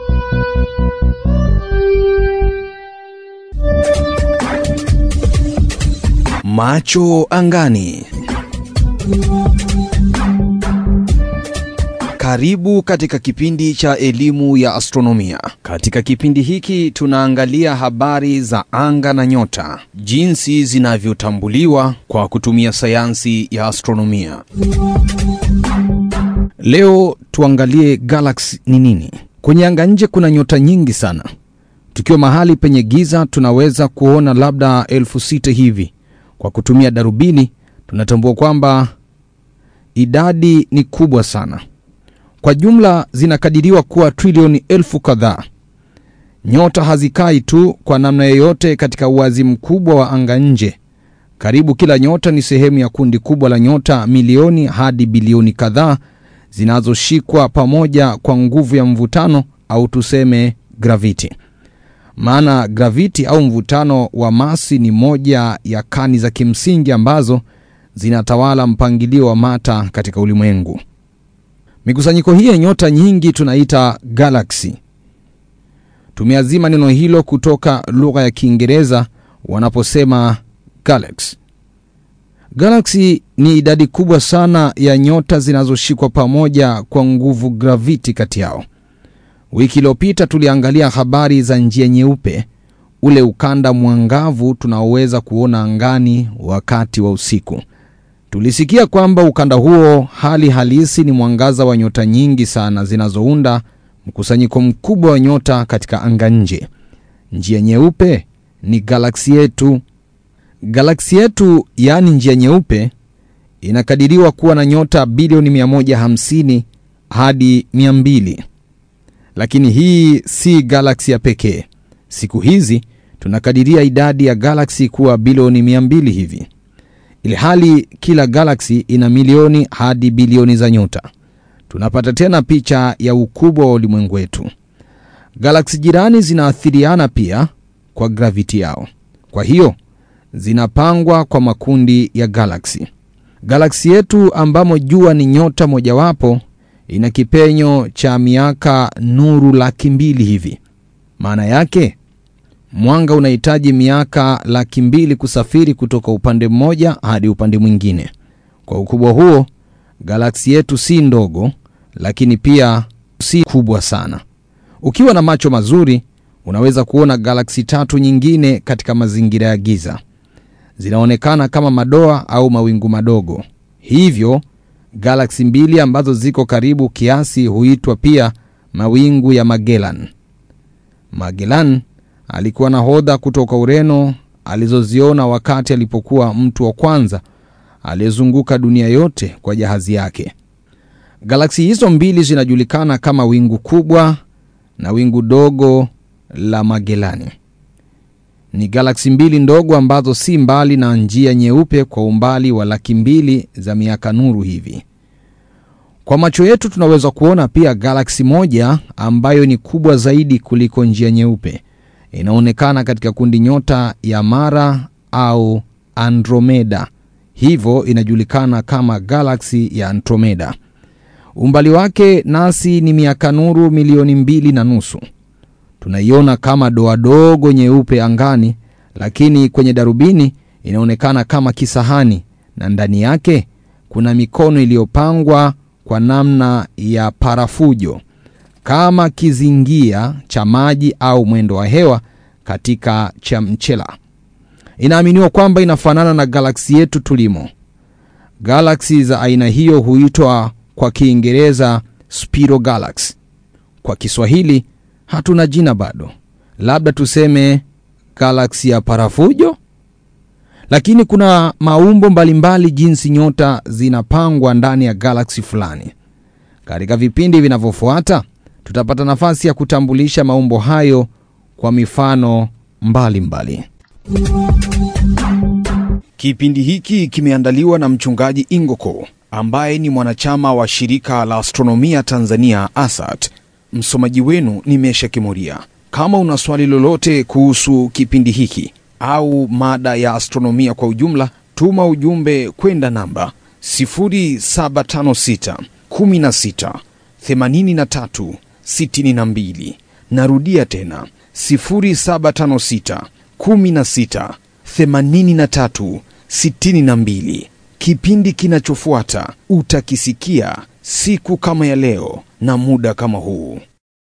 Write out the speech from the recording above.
Macho angani. Karibu katika kipindi cha elimu ya astronomia. Katika kipindi hiki tunaangalia habari za anga na nyota, jinsi zinavyotambuliwa kwa kutumia sayansi ya astronomia. Leo tuangalie galaksi ni nini. Kwenye anga nje kuna nyota nyingi sana. Tukiwa mahali penye giza, tunaweza kuona labda elfu sita hivi. Kwa kutumia darubini, tunatambua kwamba idadi ni kubwa sana. Kwa jumla zinakadiriwa kuwa trilioni elfu kadhaa. Nyota hazikai tu kwa namna yoyote katika uwazi mkubwa wa anga nje. Karibu kila nyota ni sehemu ya kundi kubwa la nyota milioni hadi bilioni kadhaa zinazoshikwa pamoja kwa nguvu ya mvutano au tuseme graviti. Maana graviti au mvutano wa masi ni moja ya kani za kimsingi ambazo zinatawala mpangilio wa mata katika ulimwengu. Mikusanyiko hii ya nyota nyingi tunaita galaksi. Tumeazima neno hilo kutoka lugha ya Kiingereza wanaposema galaxy. Galaksi ni idadi kubwa sana ya nyota zinazoshikwa pamoja kwa nguvu graviti kati yao. Wiki iliyopita tuliangalia habari za njia nyeupe, ule ukanda mwangavu tunaoweza kuona angani wakati wa usiku. Tulisikia kwamba ukanda huo hali halisi ni mwangaza wa nyota nyingi sana zinazounda mkusanyiko mkubwa wa nyota katika anga nje. Njia nyeupe ni galaksi yetu. Galaksi yetu, yaani njia nyeupe, inakadiriwa kuwa na nyota bilioni 150 hadi 200. Lakini hii si galaksi ya pekee. Siku hizi tunakadiria idadi ya galaksi kuwa bilioni 200 hivi ili hali kila galaksi ina milioni hadi bilioni za nyota. Tunapata tena picha ya ukubwa wa ulimwengu wetu. Galaksi jirani zinaathiriana pia kwa graviti yao, kwa hiyo zinapangwa kwa makundi ya galaksi. Galaksi yetu ambamo jua ni nyota mojawapo ina kipenyo cha miaka nuru laki mbili hivi. Maana yake mwanga unahitaji miaka laki mbili kusafiri kutoka upande mmoja hadi upande mwingine. Kwa ukubwa huo, galaksi yetu si ndogo, lakini pia si kubwa sana. Ukiwa na macho mazuri, unaweza kuona galaksi tatu nyingine katika mazingira ya giza. Zinaonekana kama madoa au mawingu madogo. Hivyo galaksi mbili ambazo ziko karibu kiasi huitwa pia mawingu ya Magellan. Magellan alikuwa nahodha kutoka Ureno alizoziona wakati alipokuwa mtu wa kwanza aliyezunguka dunia yote kwa jahazi yake. Galaksi hizo mbili zinajulikana kama wingu kubwa na wingu dogo la Magellani. Ni galaksi mbili ndogo ambazo si mbali na njia nyeupe kwa umbali wa laki mbili za miaka nuru hivi. Kwa macho yetu tunaweza kuona pia galaksi moja ambayo ni kubwa zaidi kuliko njia nyeupe inaonekana katika kundi nyota ya Mara au Andromeda, hivyo inajulikana kama galaksi ya Andromeda. Umbali wake nasi ni miaka nuru milioni mbili na nusu. Tunaiona kama doa dogo nyeupe angani, lakini kwenye darubini inaonekana kama kisahani, na ndani yake kuna mikono iliyopangwa kwa namna ya parafujo kama kizingia cha maji au mwendo wa hewa katika chamchela. Inaaminiwa kwamba inafanana na galaksi yetu tulimo. Galaksi za aina hiyo huitwa kwa Kiingereza spiral galaxy. Kwa Kiswahili hatuna jina bado, labda tuseme galaksi ya parafujo. Lakini kuna maumbo mbalimbali jinsi nyota zinapangwa ndani ya galaksi fulani. Katika vipindi vinavyofuata tutapata nafasi ya kutambulisha maumbo hayo kwa mifano mbalimbali mbali. Kipindi hiki kimeandaliwa na mchungaji Ingoko ambaye ni mwanachama wa shirika la astronomia Tanzania ASAT. Msomaji wenu ni Mesha Kimuria. Kama una swali lolote kuhusu kipindi hiki au mada ya astronomia kwa ujumla, tuma ujumbe kwenda namba 0756 16 83 62 Narudia tena 0756 16 83 62. Kipindi kinachofuata utakisikia siku kama ya leo na muda kama huu.